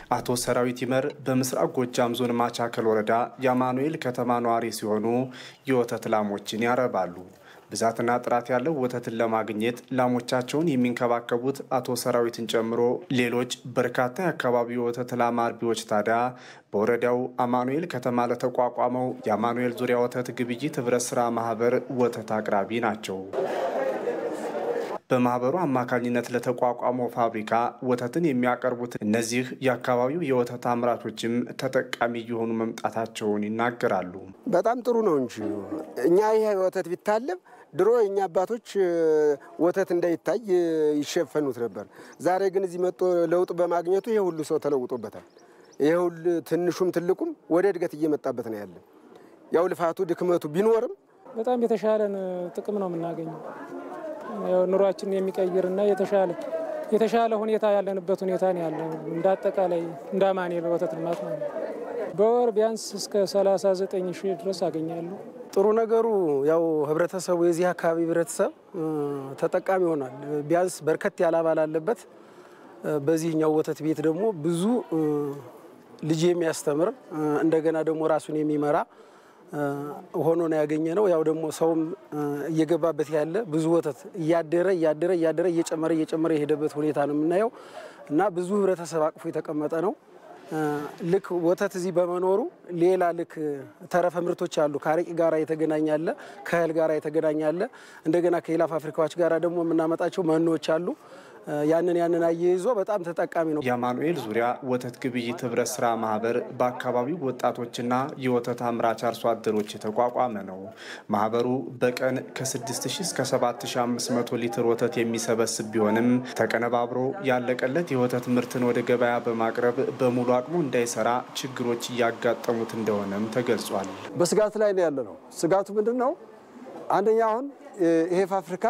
አቶ ሰራዊት ይመር በምስራቅ ጎጃም ዞን ማቻከል ወረዳ የአማኑኤል ከተማ ነዋሪ ሲሆኑ የወተት ላሞችን ያረባሉ። ብዛትና ጥራት ያለው ወተትን ለማግኘት ላሞቻቸውን የሚንከባከቡት አቶ ሰራዊትን ጨምሮ ሌሎች በርካታ የአካባቢው የወተት ላም አርቢዎች ታዲያ በወረዳው አማኑኤል ከተማ ለተቋቋመው የአማኑኤል ዙሪያ ወተት ግብይት ህብረት ስራ ማህበር ወተት አቅራቢ ናቸው። በማህበሩ አማካኝነት ለተቋቋመው ፋብሪካ ወተትን የሚያቀርቡት እነዚህ የአካባቢው የወተት አምራቾችም ተጠቃሚ እየሆኑ መምጣታቸውን ይናገራሉ። በጣም ጥሩ ነው እንጂ እኛ ይህ ወተት ቢታለብ ድሮ የእኛ አባቶች ወተት እንዳይታይ ይሸፈኑት ነበር። ዛሬ ግን እዚህ መጥቶ ለውጥ በማግኘቱ ይሄ ሁሉ ሰው ተለውጦበታል። ይሄ ሁሉ ትንሹም ትልቁም ወደ እድገት እየመጣበት ነው ያለ። ያው ልፋቱ ድክመቱ ቢኖርም በጣም የተሻለን ጥቅም ነው የምናገኘው ኑሯችንን የሚቀይርና የተሻለ የተሻለ ሁኔታ ያለንበት ሁኔታ ነው ያለው። እንደ አጠቃላይ እንደ አማኑኤል ወተት ልማት ነው። በወር ቢያንስ እስከ 39 ሺህ ድረስ አገኛለሁ። ጥሩ ነገሩ ያው ህብረተሰቡ የዚህ አካባቢ ህብረተሰብ ተጠቃሚ ይሆናል። ቢያንስ በርከት ያለ አባል አለበት። በዚህኛው ወተት ቤት ደግሞ ብዙ ልጅ የሚያስተምር እንደገና ደግሞ ራሱን የሚመራ ሆኖ ነው ያገኘ ነው። ያው ደግሞ ሰውም እየገባበት ያለ ብዙ ወተት እያደረ እያደረ እያደረ እየጨመረ እየጨመረ የሄደበት ሁኔታ ነው የምናየው እና ብዙ ህብረተሰብ አቅፎ የተቀመጠ ነው። ልክ ወተት እዚህ በመኖሩ ሌላ ልክ ተረፈ ምርቶች አሉ። ከአረቂ ጋራ የተገናኘ አለ፣ ከእህል ጋራ የተገናኘ አለ። እንደገና ከሌላ ፋብሪካዎች ጋራ ደግሞ የምናመጣቸው መኖዎች አሉ። ያንን ያንን አያይዞ በጣም ተጠቃሚ ነው። የአማኑኤል ዙሪያ ወተት ግብይት ህብረት ስራ ማህበር በአካባቢው ወጣቶችና የወተት አምራች አርሶ አደሮች የተቋቋመ ነው። ማህበሩ በቀን ከ6000 እስከ 7500 ሊትር ወተት የሚሰበስብ ቢሆንም ተቀነባብሮ ያለቀለት የወተት ምርትን ወደ ገበያ በማቅረብ በሙሉ አቅሙ እንዳይሰራ ችግሮች እያጋጠሙት እንደሆነም ተገልጿል። በስጋት ላይ ነው ያለ ነው። ስጋቱ ምንድን ነው? አንደኛ አሁን ይሄ ፋብሪካ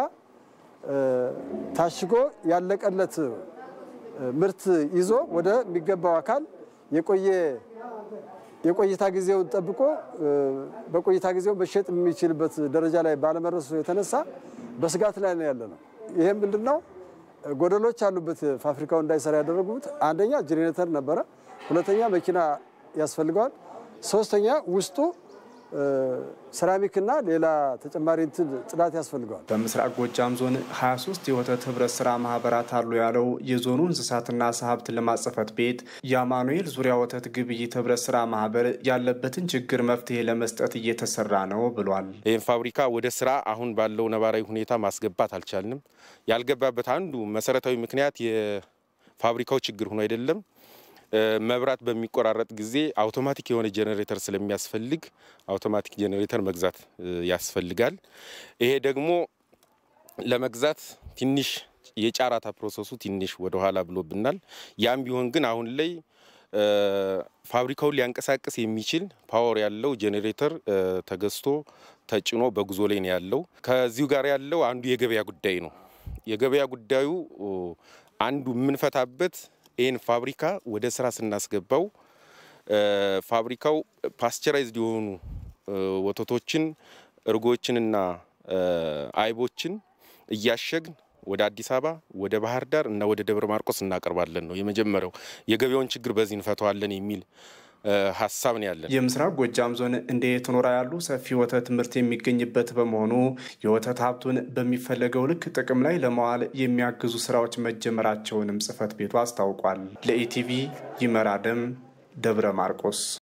ታሽጎ ያለቀለት ምርት ይዞ ወደሚገባው አካል የቆየ የቆይታ ጊዜውን ጠብቆ በቆይታ ጊዜው መሸጥ የሚችልበት ደረጃ ላይ ባለመድረሱ የተነሳ በስጋት ላይ ነው ያለ ነው። ይህም ምንድን ነው ጎደሎች ያሉበት ፋብሪካው እንዳይሰራ ያደረጉት አንደኛ ጄኔሬተር ነበረ፣ ሁለተኛ መኪና ያስፈልገዋል፣ ሶስተኛ ውስጡ ሴራሚክና ሌላ ተጨማሪ እንትን ጽዳት ያስፈልገዋል። በምስራቅ ጎጃም ዞን 23 የወተት ህብረት ስራ ማህበራት አሉ ያለው የዞኑ እንስሳትና ዓሳ ሀብት ልማት ጽሕፈት ቤት የአማኑኤል ዙሪያ ወተት ግብይት ህብረት ስራ ማህበር ያለበትን ችግር መፍትሄ ለመስጠት እየተሰራ ነው ብሏል። ይህን ፋብሪካ ወደ ስራ አሁን ባለው ነባራዊ ሁኔታ ማስገባት አልቻልንም። ያልገባበት አንዱ መሰረታዊ ምክንያት የፋብሪካው ችግር ሆኖ አይደለም መብራት በሚቆራረጥ ጊዜ አውቶማቲክ የሆነ ጄኔሬተር ስለሚያስፈልግ አውቶማቲክ ጄኔሬተር መግዛት ያስፈልጋል። ይሄ ደግሞ ለመግዛት ትንሽ የጫራታ ፕሮሰሱ ትንሽ ወደኋላ ብሎብናል። ያም ቢሆን ግን አሁን ላይ ፋብሪካውን ሊያንቀሳቅስ የሚችል ፓወር ያለው ጄኔሬተር ተገዝቶ ተጭኖ በጉዞ ላይ ነው ያለው። ከዚሁ ጋር ያለው አንዱ የገበያ ጉዳይ ነው። የገበያ ጉዳዩ አንዱ የምንፈታበት ይህን ፋብሪካ ወደ ስራ ስናስገባው ፋብሪካው ፓስቸራይዝድ የሆኑ ወተቶችን እርጎችንና አይቦችን እያሸግን ወደ አዲስ አበባ፣ ወደ ባህር ዳር እና ወደ ደብረ ማርቆስ እናቀርባለን ነው የመጀመሪያው። የገበያውን ችግር በዚህ እንፈተዋለን የሚል ሀሳብ ነው ያለን። የምስራቅ ጎጃም ዞን እንደ የትኖራ ያሉ ሰፊ ወተት ምርት የሚገኝበት በመሆኑ የወተት ሀብቱን በሚፈለገው ልክ ጥቅም ላይ ለመዋል የሚያግዙ ስራዎች መጀመራቸውንም ጽሕፈት ቤቱ አስታውቋል። ለኢቲቪ ይመራደም ደብረ ማርቆስ